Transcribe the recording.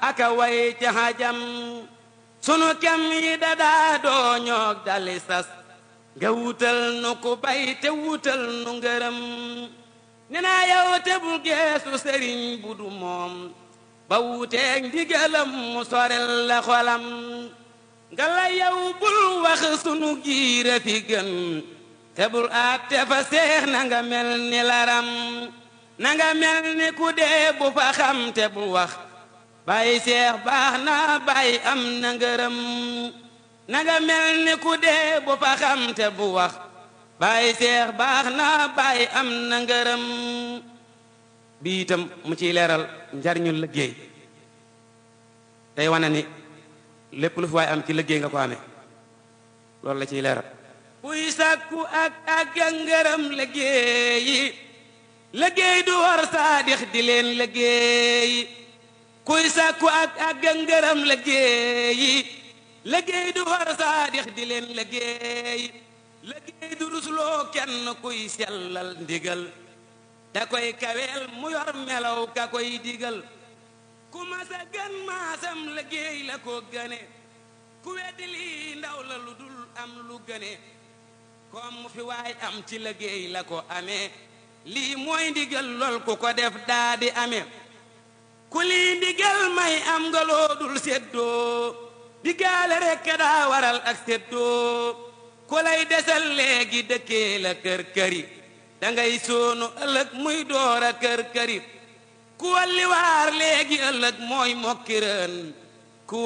aka way ca xajam sunu kem yi dadaa doo ñoog dali sas nga wutal nu ku bay te wutal nu ngërëm ne naa yow te bul geesu sëriñ bu du moom ba wuteeg ndigalam mu sorel la xolam nga la yow bul wax sunu giira fi gën te bul àtte fa seex na nga mel ni laram na nga mel ni ku dee bu fa xam te bul wax bàyyi seex baax na bàyyi am na ngërëm na nga mel ni ku dee bu fa xam te bu wax bàyyi seex baax na bàyyi am na ngërëm bi itam mu ciy leeral njariñu liggéey tey wane ni lépp lu fi waay am ci liggéey nga ko amee loolu la ciy leeral kuy sàkku ak ak ngërëm liggéeyi liggéey du war saadix di leen liggéeyi kuy sàkku ak ak ngërëm liggéeyi liggéey du war saadix di leen liggéeyi liggéey du rusloo kenn kuy sellal ndigal da koy kaweel mu yor melaw ka koy digal ku masa gën maasam liggéey la ko gëne ku weddi lii ndaw la lu dul am lu gëne kom mu fi waay am ci liggéey la ko amee lii mooy ndigal lool ku ko def daa di amee ku lii ndigal may am nga loo dul séddoo diggaale rekk daa waral ak séddoo ku lay desal léegi dëkkee la kër këri dangay soonu ëllëg muy door a kër këri ku walli waar léegi ëllëg mooy mokki rën